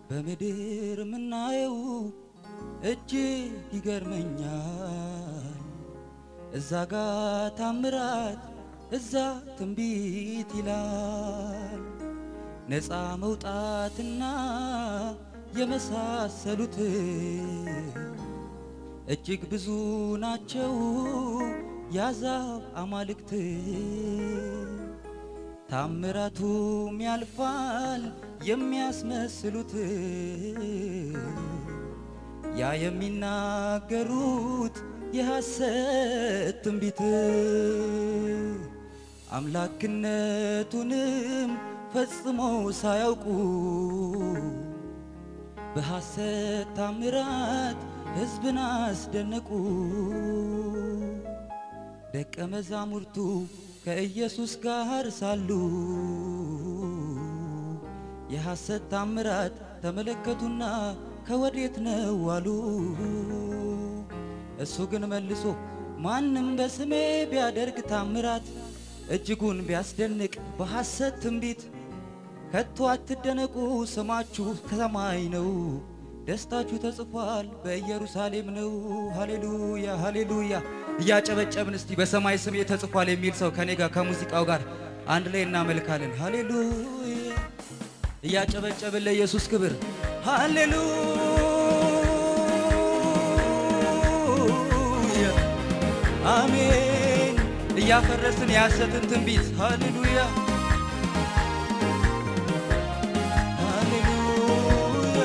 በምድር የምናየው እጅግ ይገርመኛል። እዛ ጋ ታምራት፣ እዛ ትንቢት ይላል። ነፃ መውጣትና የመሳሰሉት እጅግ ብዙ ናቸው ያዛብ አማልክት ታምራቱም ያልፋል የሚያስመስሉት ያ የሚናገሩት የሐሰት ትንቢት አምላክነቱንም ፈጽሞ ሳያውቁ በሐሰት ታምራት ሕዝብን አስደነቁ። ደቀ መዛሙርቱ ከኢየሱስ ጋር ሳሉ የሐሰት ታምራት ተመለከቱና ከወዴት ነው አሉ። እሱ ግን መልሶ ማንም በስሜ ቢያደርግ ታምራት እጅጉን ቢያስደንቅ በሐሰት ትንቢት ከቶ አትደነቁ፣ ስማችሁ ከሰማይ ነው፣ ደስታችሁ ተጽፏል በኢየሩሳሌም ነው። ሃሌሉያ ሃሌሉያ። እያጨበጨብን እስቲ በሰማይ ስሜ ተጽፏል የሚል ሰው ከኔ ጋር ከሙዚቃው ጋር አንድ ላይ እናመልካለን። ሃሌሉያ እያጨበጨብን ለኢየሱስ ክብር ሃሌሉያ አሜን። እያፈረስን የሐሰትን ትንቢት ሃሌሉያ ሃሌሉያ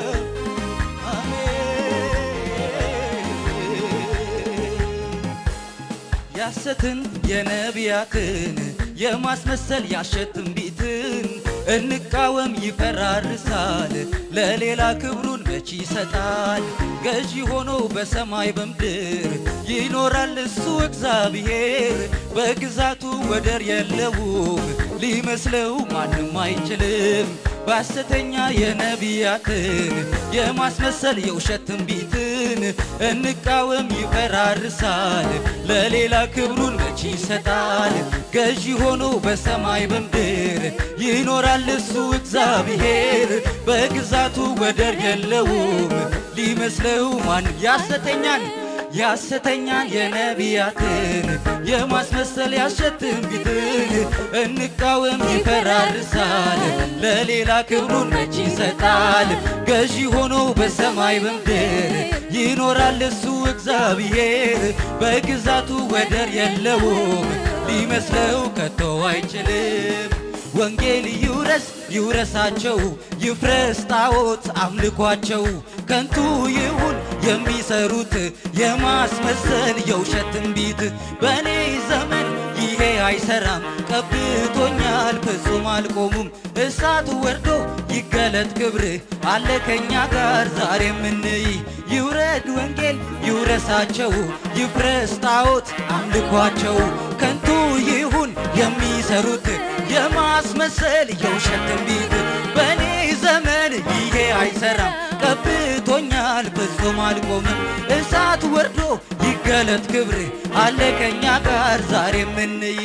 አሜን። የሐሰትን የነቢያትን የማስመሰል ያሸት ትንቢትን እንቃወም ይፈራርሳል፣ ለሌላ ክብሩን መች ይሰጣል? ገዢ ሆኖ በሰማይ በምድር ይኖራል እሱ እግዚአብሔር፣ በግዛቱ ወደር የለውም፣ ሊመስለው ማንም አይችልም። በሐሰተኛ የነቢያትን የማስመሰል የውሸት ትንቢትን እንቃወም ይፈራርሳል፣ ለሌላ ክብሩን መች ይሰጣል? ገዢ ሆኖ በሰማይ በምድር ይኖራል እሱ እግዚአብሔር፣ በግዛቱ ወደር የለውም፣ ሊመስለው ማን ያሰተኛል ያሰተኛን የነቢያትን የማስመሰል ያሸት ትንቢትን እንቃወም ይፈራርሳል፣ ለሌላ ክብሩን መች ይሰጣል? ገዢ ሆኖ በሰማይ በምድር ይኖራል እሱ እግዚአብሔር፣ በግዛቱ ወደር የለውም፣ ሊመስለው ከቶ አይችልም። ወንጌል ይውረስ ይውረሳቸው፣ ይፍረስ ጣዖት አምልኳቸው፣ ከንቱ ይሁን የሚሰሩት የማስመሰል የውሸት ትንቢት። በእኔ ዘመን ይሄ አይሰራም፣ ቀብቶኛል ፍጹም አልቆሙም። እሳቱ ወርዶ ይገለጥ ክብርህ አለ ከኛ ጋር ዛሬ የምንይ ይውረድ ወንጌል ይውረሳቸው፣ ይፍረስ ጣዖት አምልኳቸው፣ ከንቱ ይሁን የሚሰሩት የማስመሰል የውሸት ትንቢት። በእኔ ዘመን ይሄ አይሰራም፣ ቀብቶኛል ፍጹም አልቆምም። እሳት ወርዶ ይገለጥ ክብር አለ ከኛ ጋር ዛሬ የምንይ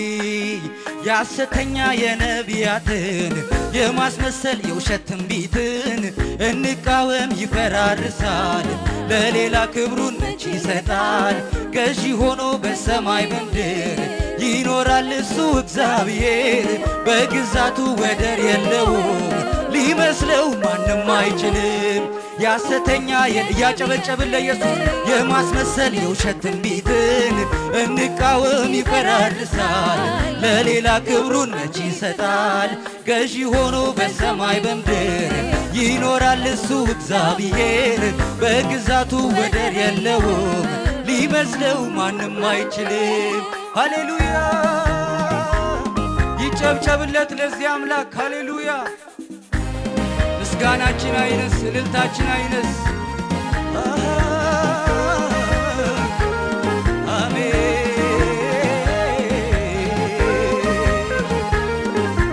የሐሰተኛ የነቢያትን የማስመሰል የውሸት ትንቢትን እንቃወም ይፈራርሳል፣ ለሌላ ክብሩን መች ይሰጣል? ገዢ ሆኖ በሰማይ በምድር ይኖራል እሱ እግዚአብሔር፣ በግዛቱ ወደር የለውም፣ ሊመስለው ማንም አይችልም። የሐሰተኛ እያጨበጨብን ለኢየሱስ የማስመሰል የውሸት ትንቢትን እንቃወም ይፈራርሳል፣ ለሌላ ክብሩን መች ይሰጣል? ገዢ ሆኖ በሰማይ በምድር ይኖራል እሱ እግዚአብሔር፣ በግዛቱ ወደር የለውም፣ ሊመስለው ማንም አይችልም። ሃሌሉያ ይጨብጨብለት ለዚህ አምላክ ሃሌሉያ። ምስጋናችን አይነስ፣ እልልታችን አይነስ። አሜን።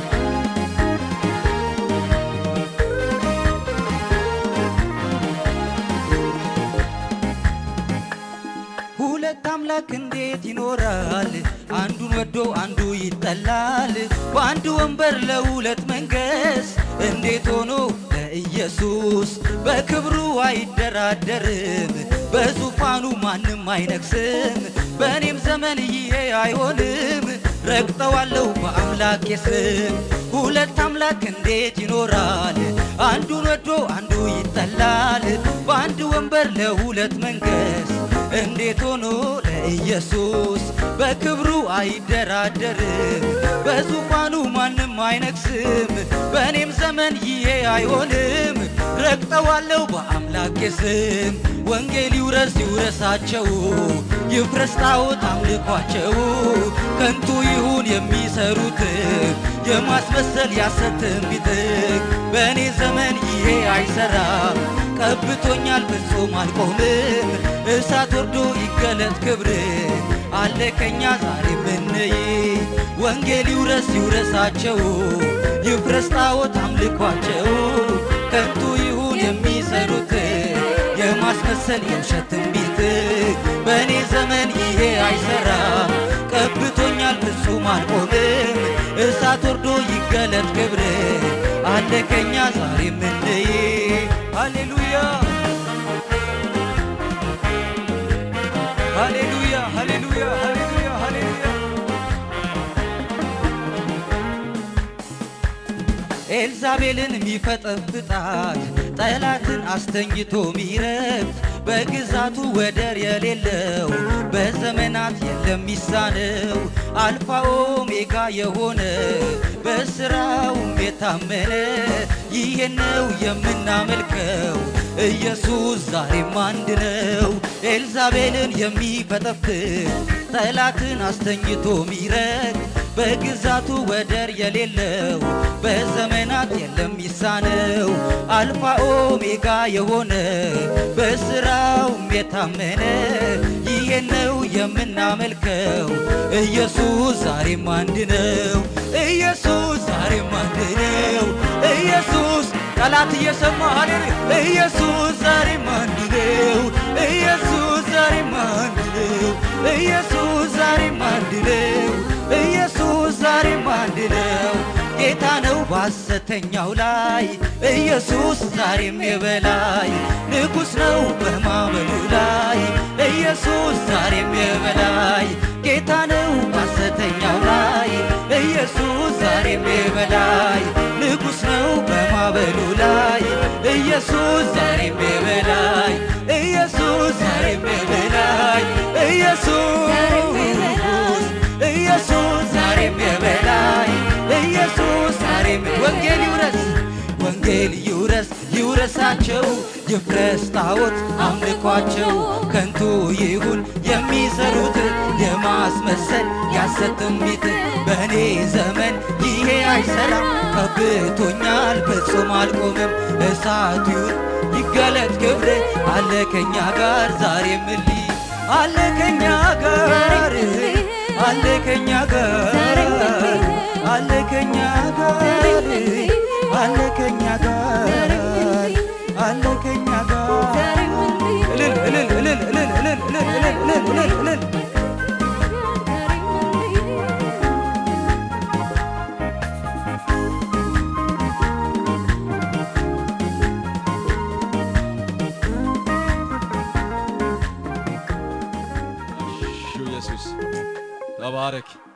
ሁለት አምላክ እንዴት ይኖራል? አንዱን ወዶ አንዱ ይጠላል። በአንድ ወንበር ለሁለት መንገስ እንዴት ሆኖ ለኢየሱስ ኢየሱስ በክብሩ አይደራደርም፣ በዙፋኑ ማንም አይነግስም። በእኔም ዘመን ይሄ አይሆንም፣ ረግጠዋለሁ በአምላኬ ስም። ሁለት አምላክ እንዴት ይኖራል? አንዱን ወዶ አንዱ ይጠላል። በአንድ ወንበር ለሁለት መንገስ እንዴት ሆኖ ለኢየሱስ በክብሩ አይደራደርም፣ በዙፋኑ ማንም አይነግስም። በእኔም ዘመን ይሄ አይሆንም፣ ረግጠዋለሁ በአምላኬ ስም። ወንጌል ይውረስ ይውረሳቸው፣ ይፍረስ ጣዖት አምልኳቸው። ከንቱ ይሁን የሚሰሩት የማስመሰል ያሰት ትንቢት በእኔ ዘመን ይሄ አይሰራም። ቀብቶኛል ፍጹም አልቆምም። እሳት ወርዶ ይገለጥ ክብር አለ ከኛ ዛሬ ምንይ ወንጌል ይውረስ ይውረሳቸው ይፍረስ ጣዖት አምልኳቸው ከንቱ ይሁን የሚሰሩት የማስመሰል የውሸት ትንቢት በእኔ ዘመን ይሄ አይሰራም። ቀብቶኛል ፍጹም አልቆምም። እሳት ወርዶ ይገለጥ ክብር አለ ከኛ ዛሬ ምንይ ሃሌሉያ ሃሌሉያ ሃሌሉያ ሃሌሉያ ሃሌሉያ ኤልዛቤልን የሚፈጠፍጣት ጠላትን አስተኝቶ ሚረግጥ በግዛቱ ወደር የሌለው በዘመናት የለም ሚሳነው አልፋ ኦሜጋ የሆነ በስራውም የታመነ ይሄ ነው የምናመልከው ኢየሱስ ዛሬም አንድ ነው። ኤልዛቤልን የሚፈጠፍጥ ጠላትን አስተኝቶ ሚረግጥ በግዛቱ ወደር የሌለው በዘመናት የለም ሚሳነው አልፋ ኦሜጋ የሆነ በስራውም የታመነ ይሄ ነው የምናመልከው ኢየሱስ ዛሬም አንድ ነው። ኢየሱስ ዛሬም አንድ ነው። ኢየሱስ ጠላት እየሰማ ኢየሱስ ዛሬም አንድ ነው። ኢየሱስ ዛሬም አንድ ነው። ኢየሱስ ዛሬም አንድ ነው። ኢየሱስ ዛሬም አንድ ነው። ጌታ ነው በሐሰተኛው ላይ ኢየሱስ ዛሬም የበላይ ንጉሥ ነው በማመኑ ላይ ኢየሱስ ዛሬም የበላይ ጌታ ነው በሐሰተኛው ላይ ኢየሱስ ዛሬም የበላይ ንጉሥ ነው በማበሉ ላይ ኢየሱስ ዛሬም የበላይ ኢየሱስ ዛሬም የበላይ ኢየሱስ ኢየሱስ ዛሬም የበላይ ኢየሱስ ዛሬም ወንጌል ይውረስ ወንጌል ይውረስ ይውረሳቸው ይፍረስ ጣዖት አምልኳቸው ከንቱ ይሁን የሚሰሩት የማስመሰል ያሰት ትንቢት በእኔ ዘመን ይሄ አይሰራም ቀብቶኛል ፍጹም አልቆምም እሳት ይሁን ይገለጥ ክብር አለ ከኛ ጋር ዛሬ ምሊ አለ ከኛ ጋር አለ ከኛ ጋር አለ ከኛ ጋር አለ ከኛ ጋር አለ ከኛ ጋር እልል እልል እልል እልል እልል እልል እልል እልል እልል ኢየሱስ ተባረክ።